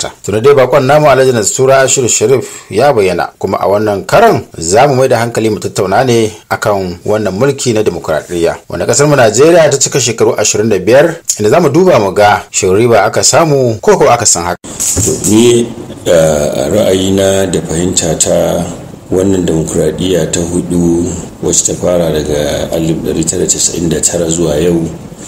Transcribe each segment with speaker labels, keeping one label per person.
Speaker 1: gabata tuna dai bakon namu alhaji nasura ashiru sharif ya bayyana kuma a wannan karan za mu mai da hankali mu tattauna ne akan wannan mulki na demokuraɗiyya wanda kasar mu najeriya ta cika shekaru 25 inda za mu duba mu ga shin riba aka samu ko ko aka san haka
Speaker 2: ni a ra'ayina da fahimta ta wannan demokuraɗiyya ta hudu wacce ta fara daga 1999 zuwa yau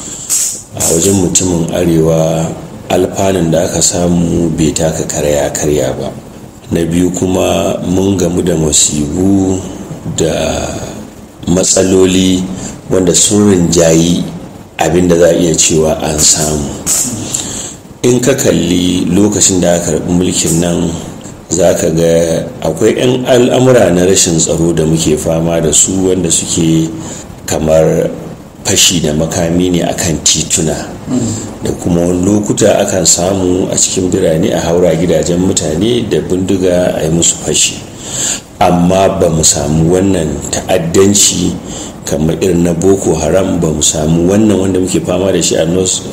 Speaker 2: a wajen mutumin arewa alfanun da aka samu bai taka karya karya ba na biyu kuma mun gamu da masibu da matsaloli wanda sun rinjayi abinda za a iya cewa an samu in ka kalli lokacin da aka karɓi mulkin nan za ka ga akwai 'yan al'amura na rashin tsaro da muke fama da su wanda suke kamar fashi da makami ne akan tituna da kuma wani lokuta akan samu a cikin birane a haura gidajen mutane da bindiga a yi musu fashi amma ba mu samu wannan ta'addanci kamar irin na boko haram ba mu samu wannan wanda muke fama da shi a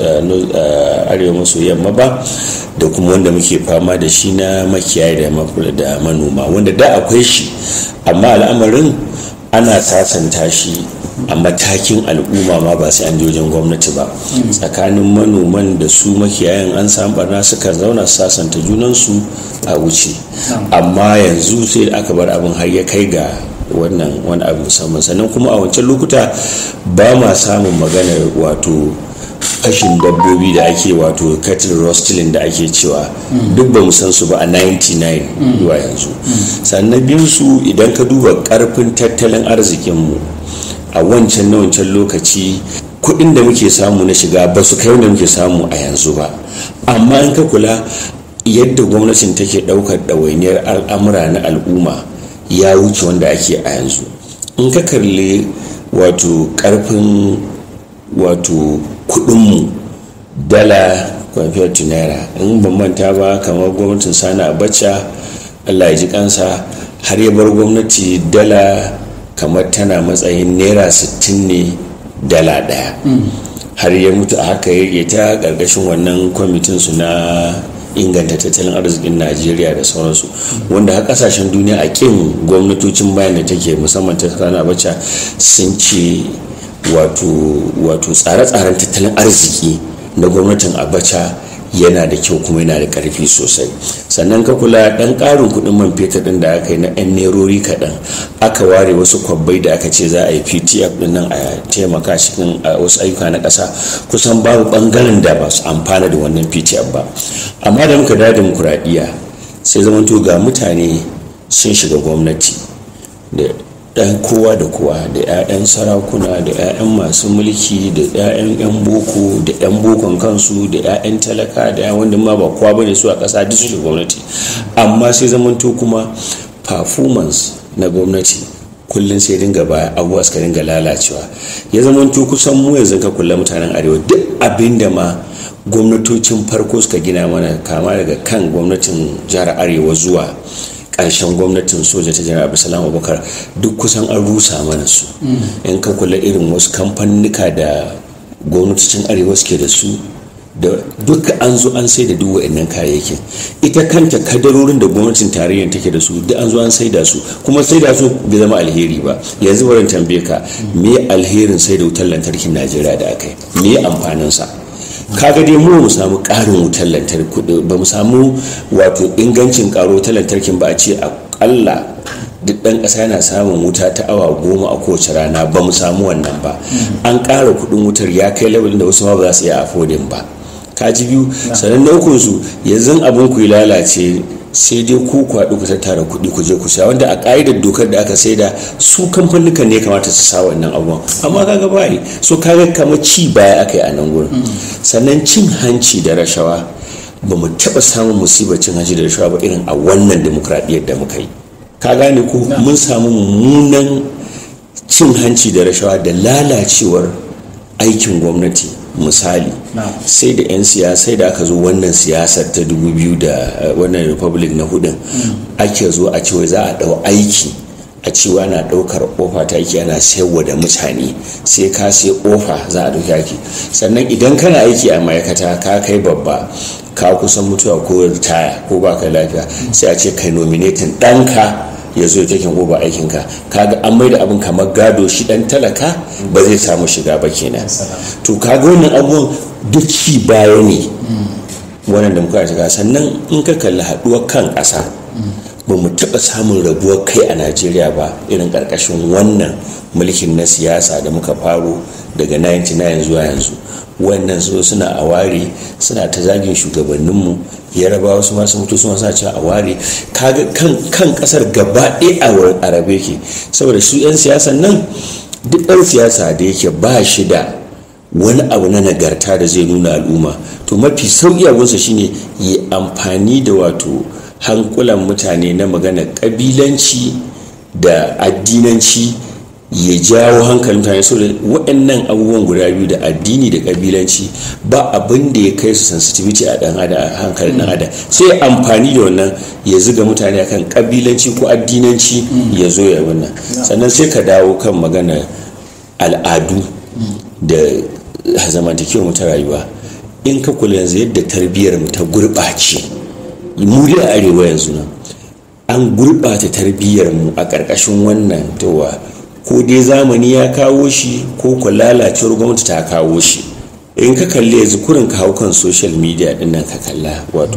Speaker 2: arewa maso yamma ba da kuma wanda muke fama da shi na makiyayi da manoma wanda da akwai shi amma al'amarin ana sasanta shi a matakin al'umma ma ba sai an je wajen gwamnati ba tsakanin manoman da su makiyayan an samu barna suka zauna sasanta junansu a wuce amma yanzu sai aka bar abin har ya kai ga wannan wani abu musamman sannan kuma a wancan lokuta ba ma samun maganar wato fashin dabbobi da ake wato cattle rustling da ake cewa duk ba san su ba a 99 zuwa yanzu sannan biyu su idan ka duba karfin tattalin arzikinmu a wancan na wancan lokaci kuɗin da muke samu na shiga ba su kai wanda muke samu a yanzu ba amma in ka kula yadda gwamnatin take ɗaukar ɗawainiyar al'amura na al'umma ya wuce wanda ake a yanzu in ka kalli wato ƙarfin wato kuɗinmu dala kwamfiyar naira in ban manta ba kamar gwamnatin sani abacha allah ya ji kansa har ya bar gwamnati dala kamar tana matsayin naira 60 ne dala daya har ya mutu a haka ya ta ƙarƙashin wannan kwamitin su na inganta tattalin arzikin najeriya da sauransu wanda har kasashen duniya a kin gwamnatocin bayan da take musamman ta rana abacha sun ce wato tsare-tsaren tattalin arziki na gwamnatin abacha yana da kyau kuma yana da karfi sosai sannan ka kula dan karin kudin man fetur din da aka yi na yan nerori kaɗan aka ware wasu kwabbai da aka ce za a yi ptf din nan a taimaka cikin wasu ayyuka na ƙasa kusan babu bangaren da ba su amfana da wannan ptf ba amma da muka da demokuraɗiyya sai zamanto ga mutane sun shiga gwamnati da ɗan kowa da kowa da 'ya'yan sarakuna da 'ya'yan masu mulki da 'ya'yan 'yan boko da 'yan bokon kansu da 'ya'yan talaka da 'yan wanda ma ba kowa bane su a ƙasa duk su gwamnati amma sai zamanto kuma performance na gwamnati kullum sai dinga baya abubuwa suka dinga lalacewa ya zamanto kusan mu yanzu ka kula mutanen arewa duk abin da ma gwamnatocin farko suka gina mana kama daga kan gwamnatin jihar arewa zuwa ƙarshen gwamnatin soja ta janar abdulsalam abubakar duk kusan an rusa mana su in ka kula irin wasu kamfanika da gwamnatocin arewa suke da su da duka an zo an sai da duk wa'annan kayayyakin ita kanta kadarorin da gwamnatin tarayyar take da su duk an zo an sai da su kuma sai da su bai zama alheri ba yanzu barin tambaye ka me alherin sai da wutar lantarkin najeriya da aka yi me amfaninsa kaga dai mu mu samu karin wutar lantarki ba mu samu wato ingancin karo wutar lantarkin ba a ce akalla duk ɗan ƙasa yana samun wuta ta awa goma a kowace rana ba mu samu wannan ba an ƙara kuɗin wutar ya kai levelin da wasu ma ba za su iya afodin ba kaji biyu sannan na ukun su yanzu abin ku lalace sai dai ku kwaɗi ku tattara kuɗi ku je ku sha wanda a ƙa'idar dokar da aka saida su kamfanin ne kamata su sa wannan abubuwan amma kaga ba yi so kaga kamar ci baya aka yi a nan gurin sannan cin hanci da rashawa ba mu taɓa samun musibar cin hanci da rashawa ba irin a wannan demokradiyyar da muka yi ka gane ko mun samu mummunan cin hanci da rashawa da lalacewar aikin gwamnati misali sai da 'yan siyasa da aka zo wannan siyasar ta 2000 da wannan republic na hudun ake zo a cewa za a dau aiki a cewa na ɗaukar ofa ta aiki ana sayarwa da mutane sai ka sai ofa za a ɗauki aiki sannan idan kana aiki a ma'aikata ka kai babba ka kusan mutuwa ko ritaya ko baka lafiya sai a ce kai nominatin ɗanka ya zo take goba aikinka kaga an maida abin kamar gado shi dan talaka ba zai samu shiga ba kenan to kaga wannan abubuwan duk ci baya ne wannan da muka shiga sannan in ka kalli haɗuwar kan ƙasa ba mu taɓa samun rabuwar kai a najeriya ba irin ƙarƙashin wannan mulkin na siyasa da muka faro daga 99 zuwa yanzu wannan so suna a ware suna ta zagin shugabanninmu yaraba wasu masu mutu suna sa cewa a ware kaga kan kasar gaba ɗaya a rabe ke saboda su 'yan siyasan nan duk ɗan siyasa da yake ba shi da wani abu na nagarta da zai nuna al'umma to mafi sauƙi abunsa shine yi amfani da wato hankulan mutane na magana ƙabilanci da addinanci ya jawo hankalin mutane saboda waɗannan abubuwan guda biyu da addini da ƙabilanci ba abin da ya kai su sensitivity a ɗan adam a hankalin ɗan adam sai amfani da wannan ya ziga mutane akan ƙabilanci ko addinanci ya zo ya wannan sannan sai ka dawo kan magana al'adu da zamantakewar ta rayuwa in ka kula yanzu yadda tarbiyyar mu ta gurɓace mu da arewa yanzu nan an gurɓata tarbiyyar mu a ƙarƙashin wannan towa ko dai zamani ya kawo shi ko ku lalacewar gwamnati ta kawo shi in ka kalli yanzu kurin ka hau kan social media din nan ka kalla wato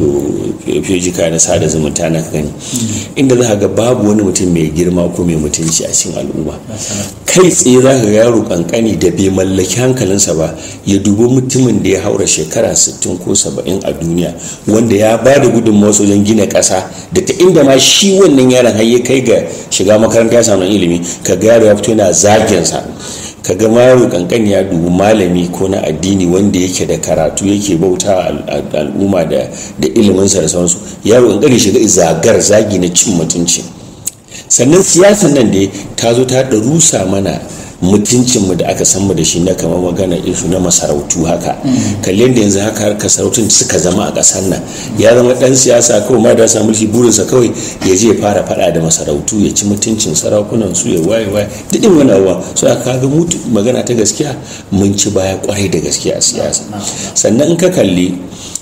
Speaker 2: fejika na sada zumunta na ka gani inda za ka ga babu wani mutum mai girma ko mai mutunci a cikin al'umma kai tsaye za ka ga yaro kankani da bai mallaki hankalinsa ba ya dubi mutumin da ya haura shekara 60 ko 70 a duniya wanda ya ba da gudunmawa wajen gina ƙasa da ta inda ma shi wannan yaron har ya kai ga shiga makaranta ya samu ilimi ka ga yaro ya fito yana zaginsa ka ga yaro kankani ya dubi malami ko na addini wanda yake da karatu yake bauta al'umma da iliminsa da sauransu yaro kankani shiga zagar zagi na cin mutunci sannan siyasan nan da ta zo ta rusa mana mutuncinmu da aka san mu da shi na kamar magana isu na masarautu haka kalli da yanzu haka harkar sarautun suka zama a ƙasar nan ya zama ɗan siyasa kawai ma da sa mulki burinsa kawai ya je fara faɗa da masarautu ya ci mutuncin sarakunan su ya waye waye duk in wani abuwa so a kaga mutu magana ta gaskiya mun ci baya kwarai da gaskiya a siyasa sannan in ka kalli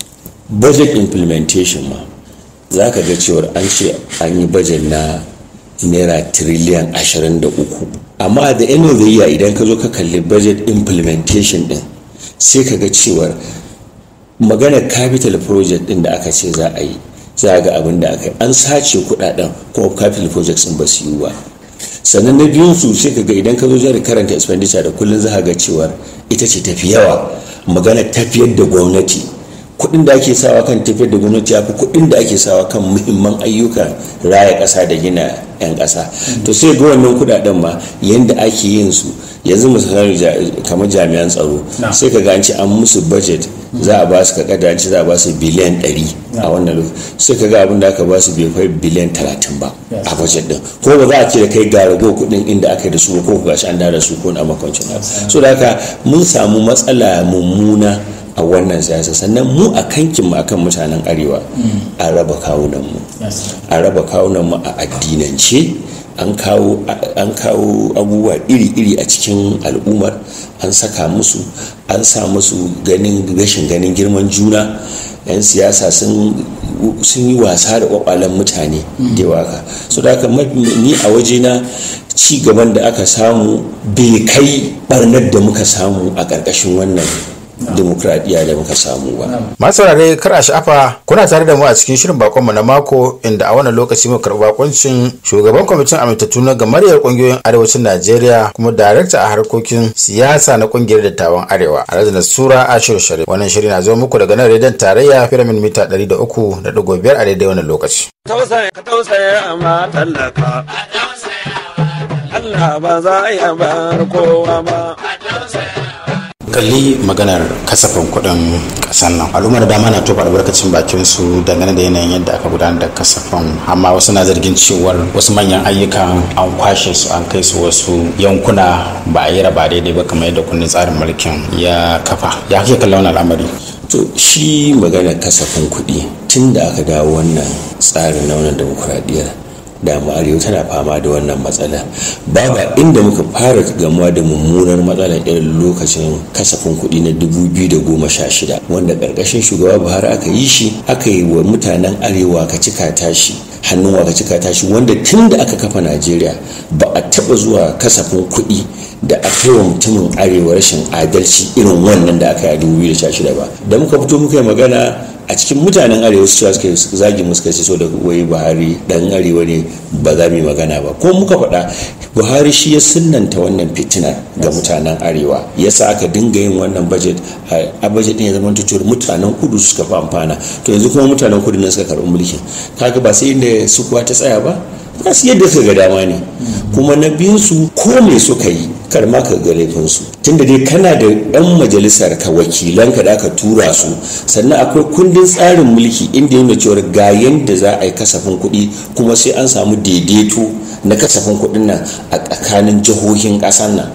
Speaker 2: budget implementation ma za ka ga cewar an ce an yi budget na naira tiriliyan 23 amma da end of the year idan ka zo ka kalli budget implementation din sai ka ga cewar maganar capital project din da aka ce za a yi za ga abin da aka yi an sace kudaden kuma capital projects din ba su yi ba sannan na biyun su sai ka ga idan ka zo jari karanta expenditure da kullum za ga cewar ita ce tafi yawa magana tafiyar da gwamnati kuɗin da ake sawa kan tafiyar da gwamnati ya fi kuɗin da ake sawa kan muhimman ayyukan raya ƙasa da gina 'yan ƙasa to sai ga wannan kuɗaɗen ma yadda ake yin su yanzu misali kamar jami'an tsaro sai ka an ce an musu budget za a ba su ka kada an ce za a ba su biliyan 100 a wannan lokaci sai ka ga abin da aka ba su bai kai biliyan 30 ba a budget din ko ba za a ce da kai ga rago kuɗin inda aka yi da su ko ga shi an da su ko na makwancin so da haka mun samu matsala mummuna a wannan siyasa sannan mu a kankin mu akan mutanen arewa a raba kawunan mu a raba kawunan mu a addinance an kawo abubuwa iri-iri a cikin al'ummar an saka musu an sa musu ganin rashin ganin girman juna 'yan siyasa sun yi wasa da kwakwalen mutane da waka so da haka ni a wajena ci gaban da aka samu bai kai barnar da muka samu a ƙarƙashin wannan demokradiyya da muka samu ba.
Speaker 1: Masu saurare kar a sha'afa kuna tare da mu a cikin shirin bakonmu na mako inda a wannan lokaci muka karɓi bakoncin shugaban kwamitin amintattu na gamaryar ƙungiyoyin arewacin Najeriya kuma darakta a harkokin siyasa na ƙungiyar dattawan arewa a razana sura Ashiru Sharif. Wannan shiri na zo muku daga nan rediyon tarayya firamin mita ɗari da uku da ɗigo biyar a daidai wannan lokaci.
Speaker 3: Ka tausaya ma tallaka. Allah ba za ya bar kowa ba.
Speaker 1: kalli maganar kasafin kuɗin ƙasar nan al'ummar da dama na tofa albarkacin bakin su dangane da yanayin yadda aka gudanar da kasafin amma wasu na zargin cewar wasu manyan ayyukan an kwashe su an kai su wasu yankuna ba a yi raba daidai ba kamar yadda kundin tsarin mulkin ya kafa ya kake kallon wannan al'amari
Speaker 2: to shi magana kasafin kuɗi tun da aka dawo wannan tsarin na wannan demokuraɗiyyar da mu arewa tana fama da wannan matsala babu inda muka fara gamuwa da mummunar matsala irin lokacin kasafin kuɗi na 2016 wanda ƙarƙashin shugaba buhari aka yi shi aka yi wa mutanen arewa ka cika tashi hannun waka cika tashi wanda tun da aka kafa najeriya ba a taɓa zuwa kasafin kuɗi da aka yi wa mutumin arewa rashin adalci irin wannan da aka yi a 2016 ba da muka fito muka yi magana a cikin mutanen arewa su cewa suka zagi mu suka ce so da wai buhari dan arewa ne ba za mu yi magana ba ko muka faɗa buhari shi ya sunanta wannan fitina ga mutanen arewa yasa aka dinga yin wannan budget a budget din ya zama tutur mutanen kudu suka fi amfana to yanzu kuma mutanen kudu ne suka karɓi mulkin kaga ba sai inda su kuwa ta tsaya ba za su yadda suka ga dama ne kuma na biyun su ko me suka yi kar ma ka ga laifinsu tunda dai kana da yan majalisar ka wakilan ka da aka tura su sannan akwai kundin tsarin mulki inda yana cewa ga yanda za a yi kasafin kuɗi kuma sai an samu daidaito na kasafin kuɗin nan a tsakanin jihohin ƙasar nan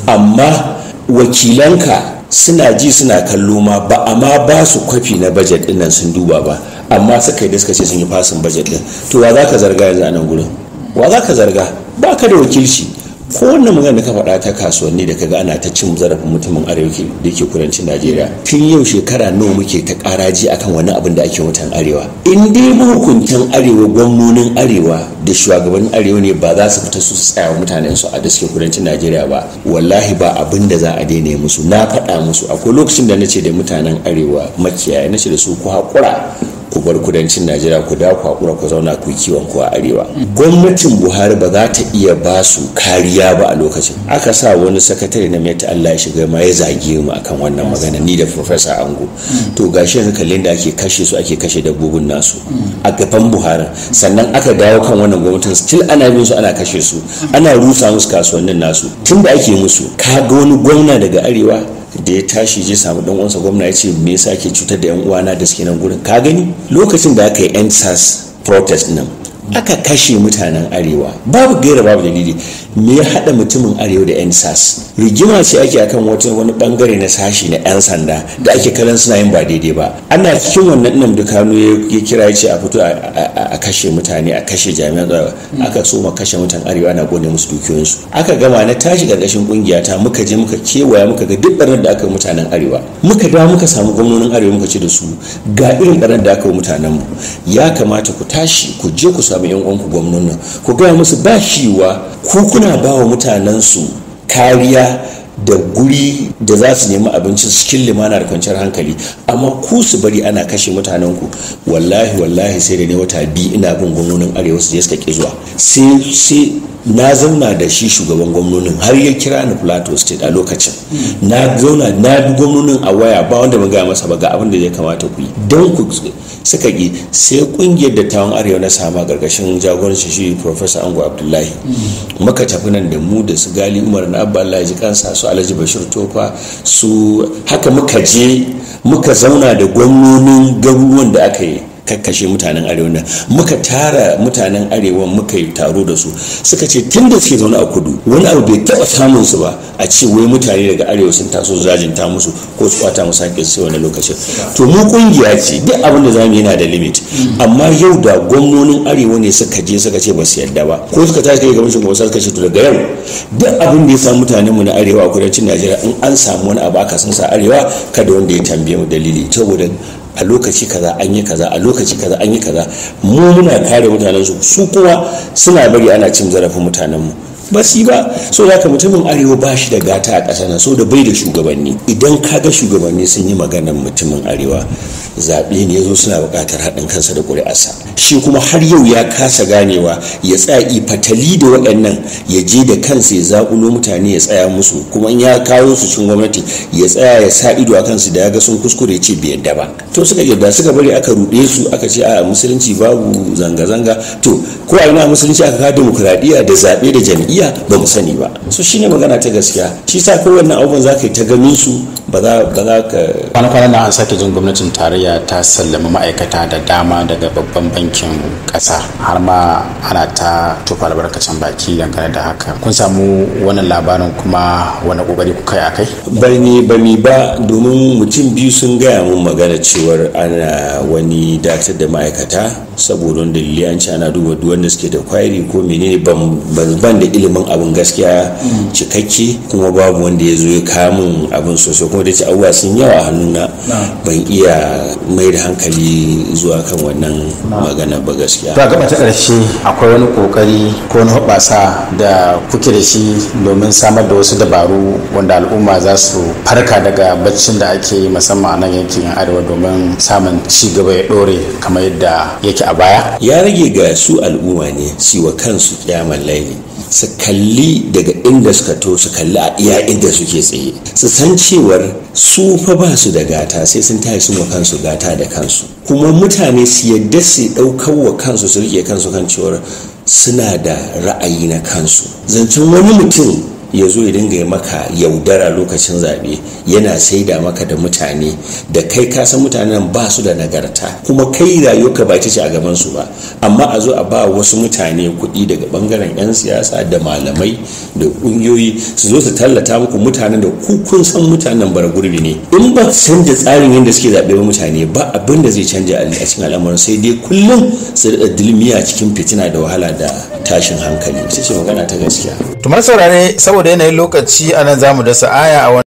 Speaker 2: amma wakilanka suna ji suna kallo ma ba a ma ba su kwafi na bajet ɗin nan sun duba ba amma suka yi da suka ce sun yi fasin bajet ɗin to wa za ka zarga yanzu a nan gurin wa za ka zarga ba ka da wakilci ko wannan magana da ka faɗa ta kasuwanni da kaga ana ta cin zarafin mutumin arewa da ke kudancin najeriya tun yau shekara nawa muke ta ƙaraji akan wani abin da ake mutan arewa in dai mahukuntan arewa gwamnonin arewa da shugabannin arewa ne ba za su fita su tsaya wa mutanen su a da suke kudancin najeriya ba wallahi ba abin da za a daina musu na faɗa musu akwai lokacin da na ce da mutanen arewa makiyaya na ce da su ku haƙura ku bar kudancin najeriya ku da ku hakura ku zauna ku kiwon ku a arewa gwamnatin buhari ba za ta iya ba su kariya ba a lokacin aka sa wani sakatare na mai allah ya shiga ma ya zage mu akan wannan magana ni da professor ango to gashi yanzu kallon da ake kashe su ake kashe dabbobin nasu a gaban buhari sannan aka dawo kan wannan gwamnatin still ana bin su ana kashe su ana rusa musu kasuwannin nasu tun da ake musu ka ga wani gwamna daga arewa da ya tashi je samu dan uwansa gwamna ya ce me yasa ke cutar da yan uwana da suke nan gurin ka gani lokacin da aka yi endsars protest nan aka kashe mutanen arewa babu gaira babu dalili me ya hada mutumin arewa da yan sas rigima ce ake akan wata wani bangare na sashi na yan sanda da ake kallon suna yin ba daidai ba ana cikin wannan nan dukanu ya kira ya ce a fito a kashe mutane a kashe jami'an tsaro aka so ma kashe mutan arewa na gone musu dukiyoyinsu aka gama na tashi karkashin kungiya ta muka je muka kewaya muka ga duk barnar da aka mutanen arewa muka dawo muka samu gwamnonin arewa muka ce da su ga irin barnar da aka mutanen mu ya kamata ku tashi ku je ku samu yan uwanku gwamnonin ku gaya musu ba shiwa ku kuna ba wa mutanen su kariya da guri da za su nemi abinci cikin limana da kwanciyar hankali amma ku su bari ana kashe mutanen ku wallahi wallahi sai da ne wata biyu ina bin gwamnonin arewa su je suka ki zuwa sai sai na zauna da shi shugaban gwamnonin har ya kira ni plateau state a lokacin na zauna na bi gwamnonin a waya ba wanda mun gaya masa ba ga abin da ya kamata ku yi don ku suka ki sai kungiyar dattawan arewa na sama gargashin jagoranci shi professor ango abdullahi muka tafi nan da mu da su gali umar na abba allah ji kansa su alhaji bashir tofa su haka muka je muka zauna da gwamnonin garuruwan da aka yi kakkashe mutanen arewa nan muka tara mutanen arewa muka yi taro da su suka ce tun da suke zaune a kudu wani abu bai taba samun su ba a ce wai mutane daga arewa sun taso zajinta musu ko su kwata musu hakkin su wani lokacin to mu kungiya ce duk abin da zamu yana da limit amma yau da gwamnonin arewa ne suka je suka ce ba su yadda ba ko suka tashi kai gaban shugaban suka ce to daga yau duk abin da ya samu mutanen mu na arewa a kudancin Najeriya in an samu wani abu aka san sa arewa kada wanda ya tambaye mu dalili saboda a lokaci kaza an yi kaza a lokaci kaza an yi kaza mu muna kare mutanen su su kuma suna bari ana cin zarafin mutanen mu ba su ba so da mutumin arewa ba shi da gata a ƙasa na so da bai da shugabanni idan ka ga shugabanni sun yi maganar mutumin arewa zaɓe ne ya zo suna buƙatar haɗin kansa da ƙuri'arsa shi kuma har yau ya kasa ganewa ya tsaya fatali da waɗannan ya je da kansa ya zaƙulo mutane ya tsaya musu kuma in ya kawo su cikin gwamnati ya tsaya ya sa ido a kansu da ya ga sun kuskure ce bai yadda ba to suka yadda suka bari aka ruɗe su aka ce a musulunci babu zanga-zanga to ko a ina musulunci aka kawo demokuraɗiyya da zaɓe da jam'iyya ba mu sani ba so shine magana ta gaskiya shi sa ko wannan abubuwan za ka yi ta ganin su ba za ka
Speaker 1: kwana-kwanan na an sake jin gwamnatin tarayya ta sallama ma'aikata da dama daga babban bankin kasa har ma ana ta tufa albarkacin baki dangane da haka kun samu wannan labarin kuma wani kokari kuka yi akai
Speaker 2: bani bani ba domin mutum biyu sun gaya mun magana cewar ana wani datar da ma'aikata saboda wanda liliyanci ana duba duk wanda suke da kwairi ko menene ban da ilimin abin gaskiya cikakke kuma babu wanda ya zo ya kamun abin sosai kuma da ce abubuwa sun yawa a hannuna ban iya mai da hankali zuwa kan wannan magana ba gaskiya
Speaker 1: to a gaba ta ƙarshe akwai wani kokari ko wani hoɓasa da kuke da shi domin samar da wasu dabaru wanda al'umma za su farka daga baccin da ake yi musamman a nan yankin arewa domin samun ci gaba ya ɗore kamar yadda yake a baya
Speaker 2: ya rage ga su al'umma ne su wa kansu kyamar laili su kalli daga inda suka to su kalli a iya inda suke tsaye su san cewar su fa ba su da gata sai sun tashi sun wa kansu gata da kansu kuma mutane su yadda su ɗaukar wa kansu su rike kansu kan cewar suna da ra'ayi na kansu zancen wani mutum ya zo ya dinga yi maka yaudara lokacin zaɓe yana saida maka da mutane da kai ka san mutanen ba su da nagarta kuma kai rayuwarka ba ita ce a gaban su ba amma a zo a ba wasu mutane kuɗi daga bangaren 'yan siyasa da malamai da ƙungiyoyi su zo su tallata muku mutanen da ku kun san mutanen bara gurbi ne in ba canja tsarin yadda suke zaɓe ba mutane ba abin da zai canja a cikin al'amuran sai dai kullum su da dilmiya cikin fitina da wahala da tashin hankali ita ce magana ta gaskiya
Speaker 1: tumar saurare saboda yanayin lokaci a nan za mu dasa aya a